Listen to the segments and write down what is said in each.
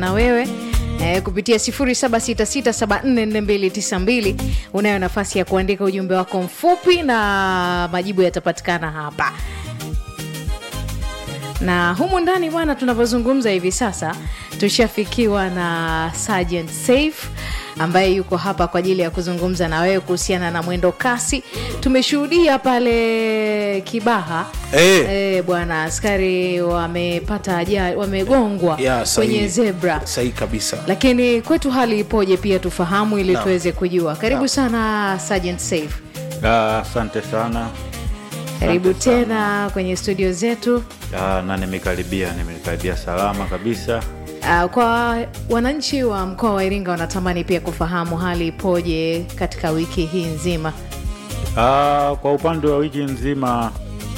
na wewe eh, kupitia 0766744292 unayo nafasi ya kuandika ujumbe wako mfupi na majibu yatapatikana hapa na humu ndani bwana tunavyozungumza hivi sasa tushafikiwa na Sergeant Safe ambaye yuko hapa kwa ajili ya kuzungumza na wewe kuhusiana na mwendo kasi tumeshuhudia pale kibaha Eh. eh, bwana askari wamepata ajali wamegongwa Ya, sahihi. kwenye zebra sahihi kabisa lakini kwetu hali ipoje pia tufahamu ili Naam. tuweze kujua karibu Naam. sana Sergeant Safe Ah, Asante sana. karibu Asante sana. tena kwenye studio zetu Ah, na nimekaribia, nimekaribia salama kabisa. Uh, kwa wananchi wa mkoa wa Iringa wanatamani pia kufahamu hali ipoje katika wiki hii nzima. Ah, kwa upande wa wiki nzima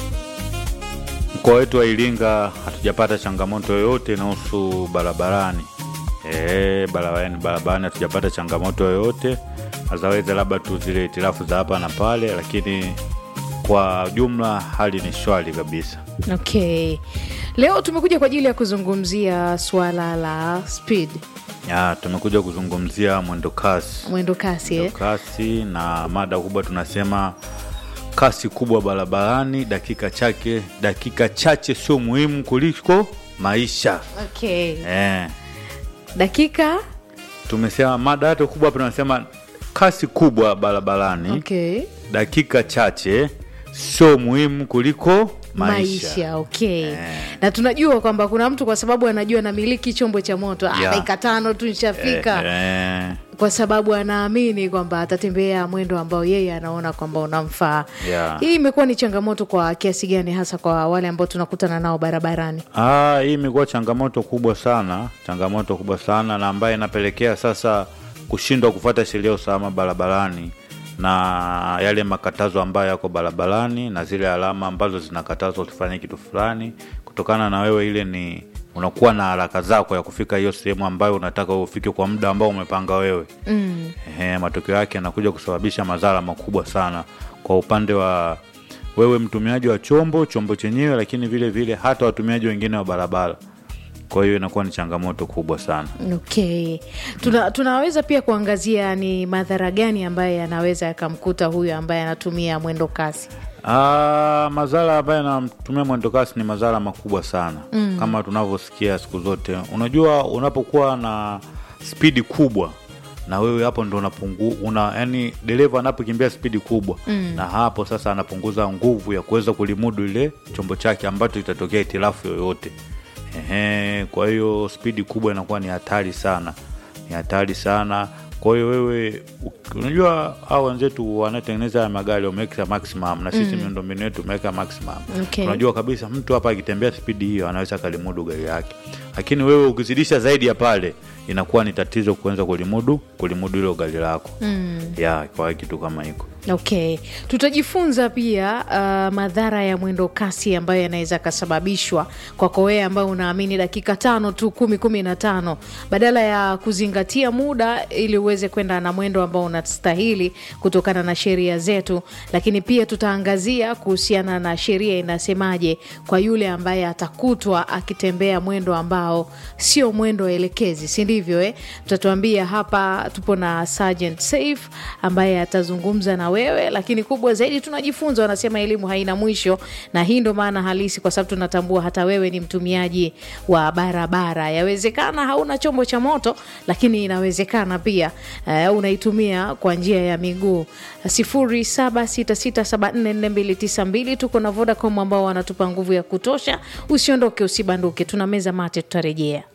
mkoa wetu wa Iringa hatujapata changamoto yoyote inahusu barabarani. Eh, barabarani barabarani hatujapata changamoto yoyote, azaweza labda tu zile hitilafu za hapa na pale, lakini kwa jumla hali ni shwari kabisa. Okay, leo tumekuja kwa ajili ya kuzungumzia suala la speed, Ya, tumekuja kuzungumzia mwendo kasi. mwendo kasi eh? kasi na mada kubwa tunasema kasi kubwa barabarani dakika chake dakika chache sio muhimu kuliko maisha Okay, eh. dakika tumesema mada yote kubwa hapa tunasema kasi kubwa barabarani okay. dakika chache sio muhimu kuliko maisha, maisha okay na tunajua kwamba kuna mtu kwa sababu anajua namiliki chombo cha moto ah, Yeah. dakika tano tu nishafika eh, eh, kwa sababu anaamini kwamba atatembea mwendo ambao yeye anaona kwamba unamfaa Yeah. hii imekuwa ni changamoto kwa kiasi gani hasa kwa wale ambao tunakutana nao barabarani Ah, hii imekuwa changamoto kubwa sana, changamoto kubwa sana na ambayo inapelekea sasa kushindwa kufuata sheria ya usalama barabarani na yale makatazo ambayo yako barabarani na zile alama ambazo zinakatazwa usifanye kitu fulani, kutokana na wewe ile ni unakuwa na haraka zako ya kufika hiyo sehemu ambayo unataka ufike kwa muda ambao umepanga wewe mm. Ehe, matokeo yake yanakuja kusababisha madhara makubwa sana kwa upande wa wewe mtumiaji wa chombo chombo chenyewe, lakini vile vile hata watumiaji wengine wa barabara. Kwa hiyo inakuwa ni changamoto kubwa sana. okay Tuna, tunaweza pia kuangazia ni madhara gani ambayo yanaweza yakamkuta huyu ambaye anatumia mwendo kasi Ah, madhara ambayo yanatumia mwendokasi ni madhara makubwa sana mm. kama tunavyosikia siku zote. Unajua, unapokuwa na spidi kubwa na wewe hapo ndo unapungu, una yani dereva anapokimbia spidi kubwa mm. na hapo sasa anapunguza nguvu ya kuweza kulimudu ile chombo chake ambacho itatokea itilafu yoyote. Ehe, kwa hiyo spidi kubwa inakuwa ni hatari sana, ni hatari sana. Kwa hiyo wewe u- unajua hao wenzetu wanatengeneza haya magari wameweka maximum na sisi miundombinu yetu umeweka maximum. Okay. Unajua kabisa mtu hapa akitembea spidi hiyo anaweza kalimudu gari yake, lakini wewe ukizidisha zaidi ya pale inakuwa ni tatizo kuanza kulimudu kulimudu hilo gari lako mm. ya kwa kitu kama hiko okay tutajifunza pia uh, madhara ya mwendo kasi ambayo yanaweza kasababishwa kwako wewe ambayo unaamini dakika tano tu kumi kumi na tano badala ya kuzingatia muda ili uweze kwenda na mwendo ambao unastahili kutokana na sheria zetu lakini pia tutaangazia kuhusiana na sheria inasemaje kwa yule ambaye atakutwa akitembea mwendo ambao sio mwendo elekezi si ndivyo eh? tutatuambia hapa tupo na Sergeant Safe ambaye atazungumza na wewe lakini kubwa zaidi tunajifunza wanasema elimu haina mwisho na hii ndo maana halisi kwa sababu tunatambua hata wewe ni mtumiaji wa barabara yawezekana hauna chombo cha moto lakini inawezekana pia uh, unaitumia kwa njia ya miguu 0766744292 tuko na Vodacom ambao wanatupa nguvu ya kutosha usiondoke usibanduke tuna meza mate tutarejea